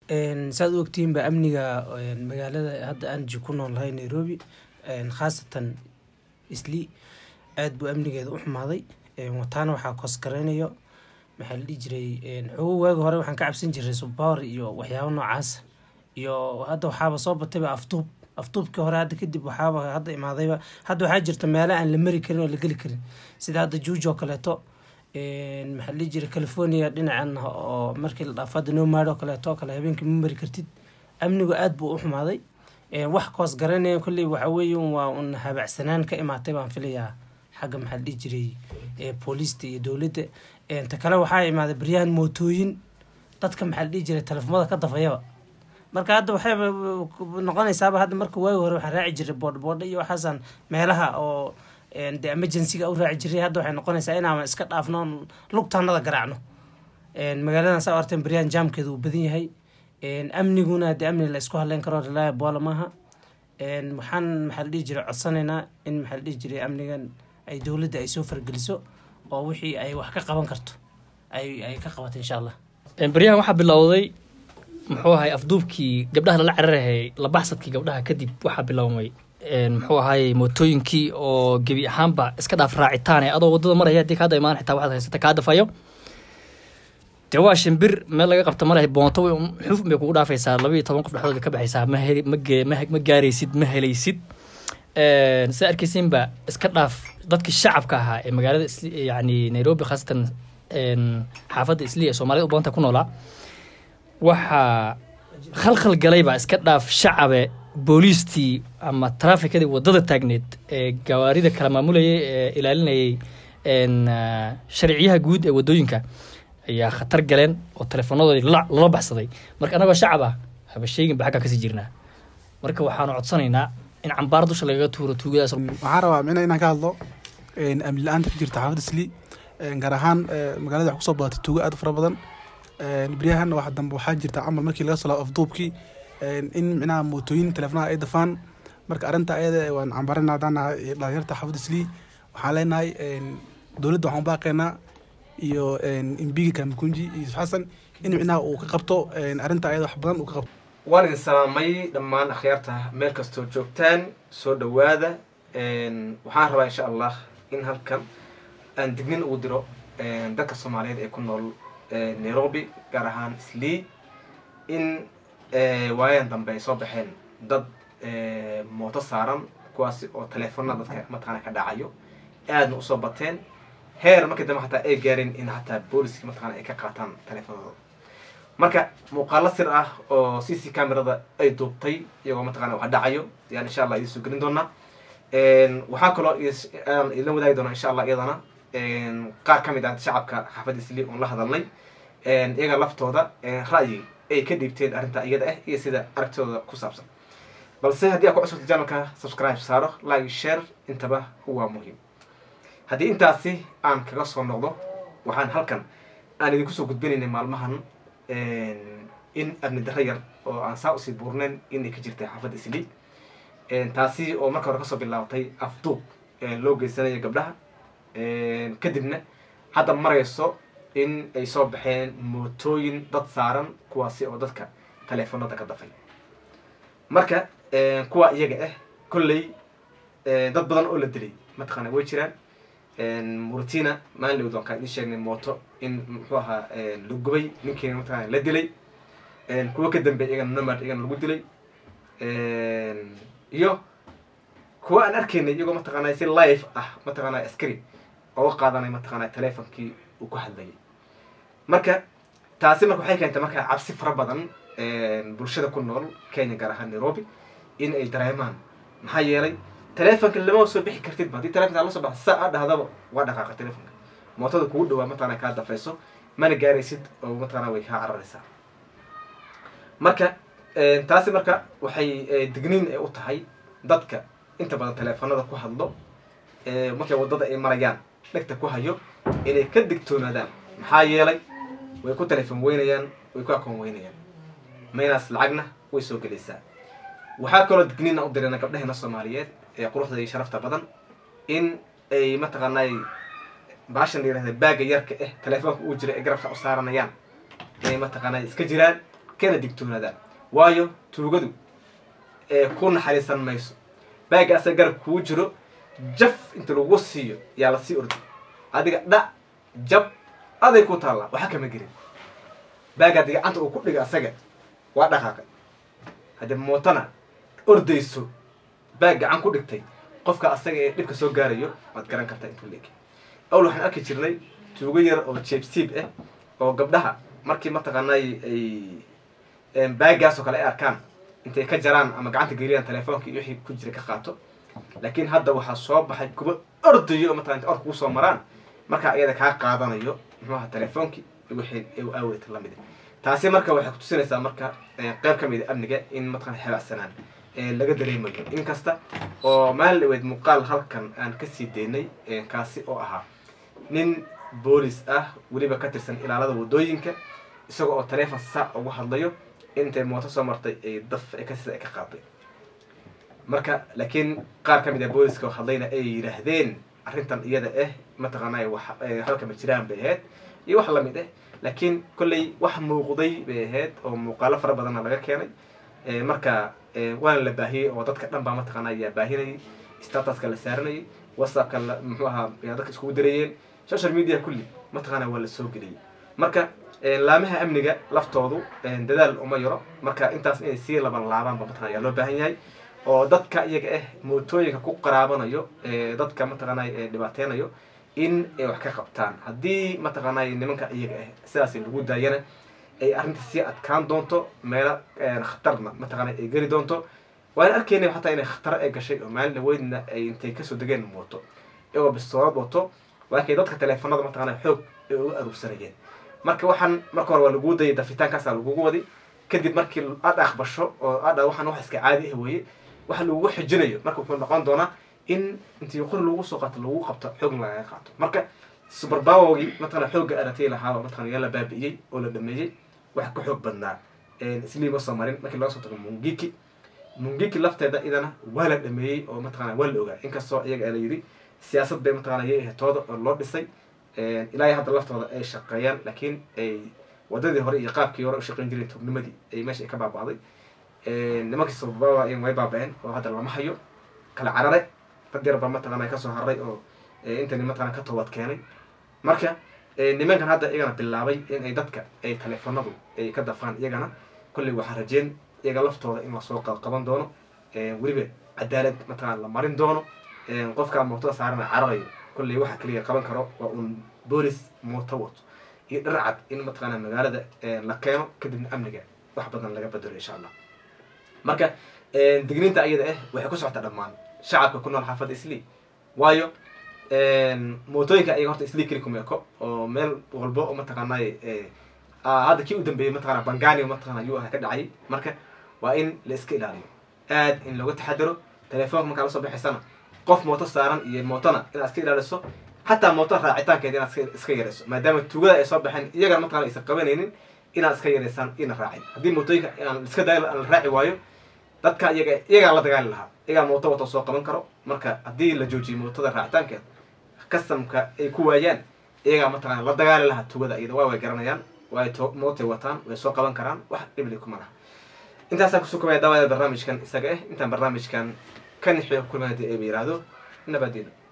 saad u ogtihiinba amniga magaalada hadda aan ji ku noolnahay nairobi khaasatan isli aad buu amnigeeda u xumaaday wataana waxaa koosgaraynayo maxaa la dhihi jiray xogo waagi hore waxaan ka cabsan jiray subawer iyo waxyaabo noocaas iyo hadda waxaaba soo batayba afduub afduubkii hore hadda kadib waxaaba hadda imaadayba hadda waxaa jirta meelo aan la mari karin oo la geli karin sida hadda juuj oo kaleeto maxaa la dhihi jiray california dhinacan oo markii la dhaafo hadda nomad oo kaleeto oo kale habeenkii ma mari kartid amnigu aad buu u xumaaday wax koos garanaya kolley waxa weeye waa un habacsanaan ka imaatay baan filayaa xagga maxaa la dhihi jiray booliista iyo dowladda ta kale waxaa imaaday baryahan mootooyin dadka maxaa la dhihi jiray telefoomada ka dafayaba marka hadda waxayba noqonaysaaba hadda marka waagi hore waxaan raaci jiray boodhboodha iyo waxaasaan meelaha oo de emergencyga u raaci jiray hadda waxay noqonaysaa inaama iska dhaafno lugtaanada garaacno magaaladan saa arteen baryahan jaamkeeda uu badan yahay amniguna de amni la isku hadleyn karo reliable maaha waxaan maxaa la dhihi jiray codsanaynaa in maxaa la dhihi jiray amnigan ay dowladda ay soo fargeliso oo wixii ay wax ka qaban karto ay ay ka qabato insha allah baryahan waxaa bilowday muxuu ahay afduubkii gabdhaha lala cararahayay labaxsadkii gabdhaha kadib waxaa bilowmay muxuu ahaayey mootooyinkii oo gebi ahaanba iska dhaaf raacitaan ee adoo waddada maraya haddii kaada imaan xitaa waxaad haysata kaa dafayo dee waa shimbir meel laga qabta malahay boonto xuf bay kugu dhaafaysaa laba iyo toban qof dhexdooda ka baxaysaa ma heli mage ma gaaraysid ma helaysid saa arkaysiinba iska dhaaf dadkii shacabka ahaa ee magaalada yani nairobi khaasatan xaafadda isli ee soomaalida u badanta ku noolaa waxaa khalkhal galayba iska dhaaf shacabe booliistii ama trafikadii wadada taagneed ee gawaarida kala maamulayay ee ilaalinayay sharciyaha guud ee wadooyinka ayaa khatar galeen oo teleefoonadoodii lala baxsaday marka anagoo shacab ah haba sheeginba xaggaa kasii jirnaa marka waxaanu codsanaynaa in cambaar dusha lagaga tuuro tuugadaas waxaan rabaa mina inaan ka hadlo amni la-aanta ka jirta xaafadda isli gaar ahaan magaalada wax kusoo badatay tuugo aad u fara badan beryahan wax dambe waxaa jirta camal markii laga soo laabo afduubkii in micnaha mootooyin teleefonaha ay dafaan marka arrinta ayada waan cambaarana haddaan nahay dhalinyarta xaafadda isli waxaan leenahay dowladda waxaan baaqaynaa iyo imbigi kamakunji iyo yusuf xasan in micnaha uu ka qabto arrinta ayada wax badan uu ka qabto waan idin salaamay dhammaan akhyaarta meel kastoo joogtaan soo dhowaada waxaan rabaa insha allah in halkan aan dignin ugu diro dadka soomaaliyeed ee ku nool nairobi gaar ahaan islii in waayadan dambe ay soo baxeen dad mooto saaran kuwaasi oo teleefonada dadka mataqaana ka dhacayo aadna usoo bateen heer markii dambe xataa ay gaareen in hataa booliski mataqana ay ka qaataan teleefonadooda marka muuqaalo sir ah oo c c camerada ay duubtay iyagoo mataqana wax dhacayo ayaan insha allah idinsoo gelin doonaa waxaa kaloo aan idin wadaagi doonaa insha allah iyadana qaar ka mid ah shacabka xaafadda isli oon la hadalnay iyaga laftooda ra'yi ay ka dhiibteen arrinta iyada ah iyo sida aragtidooda ku saabsan balse haddii aad ku cusubta janalka subscribe saaro like share intaba waa muhiim haddii intaasi aan kaga soo noqdo waxaan halkan aan idinku soo gudbinaynay maalmahan in amni darro yar oo aan saa usii buurnayn inay ka jirtay xaafadda isli taasi oo marka hore kasoo bilaabatay afduub loo geysanayo gabdhaha kadibna hadda marayso in ay soo baxeen mootooyin dad saaran kuwaasi oo dadka teleefonada ka dafay marka kuwa iyaga ah kolley dad badan oo la dilay mataqaana way jiraan muratina maalin lowd waan kaa idin sheegnay mooto in muxuu ahaa la gubay ninkiina mataqana la dilay kuwa ka dambeey iyagana nomad iyagana lagu dilay iyo kuwa aan arkaynay iyagoo mataqaana si live ah mataqaana askari ooga qaadanay mataqaana teleefonkii uu ku hadlayay marka taasi marka waxay keentay marka cabsi fara badan bulshada ku nool kenya gaar ahaan nairobi in ay dareemaan maxaa yeelay teleefonka lama soo bixi kartidba haddii telefonka la soo baxa saa a dhahdaba waa dhaqaaqa telefonka mootada kugu dhawaa mataqana kaa dafayso mana gaaraysid oo mataqana way kaa cararaysaa marka taasi marka waxay digniin u tahay dadka inta badan teleefonada ku hadlo markay waddada ay marayaan dhegta ku hayo inay ka digtoonaadaan maxaa yeelay way ku teleefon weynayaan way ku akoon weynayaan maynaas lacagna way soo gelaysaa waxaa kaloo digniina u dirina gabdhaheena soomaaliyeed ee quruxda iyo sharafta badan in ay mataqaanay baashan la yirahda baaga yarka eh teleefoonka uu jira ee garabka u saaranayaan inay mataqaanay iska jiraan kana digtoonaadaan waayo tuugadu ee ku naxariisan mayso baaga asaga garab kuu jiro jaf inta lagu siiyo yaa lasii ordi adiga dha jab aday ku taallaa waxa kama gelin baaga haddii gacanta uu ku dhiga asaga waa dhaqaaqay haddii mootana ordayso baag gacan ku dhigtay qofka asaga ee dhibka soo gaarayo waad garan kartaa intuu leeg awl waxaan arki jirnay tuugo yar oo jeebsiib ah oo gabdhaha markii mataqaanay ay baagaas oo kale ay arkaan intay ka jaraan ama gacanta geliyaan telefoonka iyo wixii ku jira ka qaato laakiin hadda waxaa soo baxay kuwa ordayo oo mataqana inta orka kusoo maraan markaa iyada kaa qaadanayo muxuu ahaa telefoonkii iyo wixii u aaweyta lamid taasi marka waxay kutusinaysaa marka qeyb ka mid a amniga in mataqana xebaacsanaan laga dareemayo inkasta oo maalin dhaweyd muuqaal halkan aan kasii daynay kaasi oo ahaa nin boolis ah weliba ka tirsan ilaalada wadooyinka isaga oo taleefon saa ugu hadlayo intay mooto soo martay ay daf kasisa ay ka qaaday marka laakiin qaar ka mid a booliska oo hadlayna ay yidhaahdeen arrintan iyada ah mataqaanay wax halka ma jiraan bay ahayd iyo wax lamid ah laakiin kolley wax muuqday bay ahayd oo muuqaalo fara badanna laga keenay marka waana la baahiyey oo dadka dhan baa mataqaana ayaa baahinayay statuska la saaranayay whatsappka la muxuu ahaa yaa dadka iskugu dareeyeen social media kulli mataqaana waa la soo geliyey marka laamaha amniga laftoodu dadaal uma yaro marka intaas inay sii laban laabaanba mataqana ayaa loo baahan yahay oo dadka iyaga ah mootooyinka ku qaraabanayo dadka mataqaanay dhibaateynayo in ay wax ka qabtaan haddii mataqaanay nimanka iyaga ah sidaas lagu daayana ay arrinta sii adkaan doonto meelo khatarna mataqaana ay geli doonto waan arkaynay xataa inay khataro ay gashay oo maalin dhaweydna ay intay kasoo degeen mooto iyagoo bistoolad wato laakiin dadka teleefanada mataqaana xoog ay uga aruursanayeen marka waxaan marka hore waa laguu dayay dafitaankaasaa lagugu wadi kadib markii aad aqbasho oo aadha waxaan wax iska caadi ah weeye waxa lagugu xijinayo marka wuxuu noqon doonaa in intii qori lagu soo qaato lagu qabto xoogna lagaga qaato marka suberbawogii mataqana xoogga aratay lahaaba mataqana yaa la baabi'iyey oo la dhameeyey wax ka xoog badnaa isliima soo marin markii laga soo tago mungiki mungiki lafteeda idana waa la dhameeyey oo mataqana waa la ogaa inkastoo iyaga la yidhi siyaasad bay mataqana yay ahatooda oo loo dhisay ilaa hadda laftooda ay shaqeeyaan laakiin ay wadadii hore iyo qaabkii hore u shaqeyn jireen tugnimadii ay meesha ay ka baaba'day nimankii suberbawa way baaba'een oo hadda lama hayo kala carare dad yar baa mataqana kasoo haray oo intani mataqana ka toobad keenay marka nimankan hadda iyagana bilaabay in ay dadka ay teleefanadu ay ka dafaan iyagana kolley waxaa rajeen iyaga laftooda in lasoo qaban doono weliba cadaalad mataqana la marin doono qofkaa mootada saarana cararayo kolley waxa keliya qaban karo waa uun boolis mooto wato iyo dharcad in mataqana magaalada la keeno kadibna amniga wax badan laga bedelo insha allah marka digniinta iyada ah waxay ku socotaa dhammaan shacabka ku nool xaafadda islii waayo mootooyinka ayaga horta islii keli kuma eko oo meel walbo oo mataqaanay hadda kii u dambeeyey mataqana bangani mataqana yuu aha ka dhacay marka waa in la iska ilaaliyo aad in looga taxadaro telefoonka markaa lasoo baxaysana qof mooto saaran iyo mootona inaad iska ilaaliso xataa mooto raacitaankeeda inaad iska yarayso maadaama tugada ay soo baxeen iyagana mataqana aysan qabanaynin inaad iska yaraysaan ina raacin haddii mootooyinka aan iska daay aan la raaci waayo dadka iyaga iyagaa la dagaali lahaa iyagaa mooto wato soo qaban karo marka haddii la joojiyo mootada raacitaankeeda kastamka ay ku waayaan iyagaa mataqana la dagaali lahaa tugada iyada waa way garanayaan way mootay wataan way soo qaban karaan wax dhibli kuma laha intaasaan kusoo kobaya daawada barnaamijkan isaga ah intaan barnaamijkan ka nixiyo kulmada ee ba yiraahdo nabadeena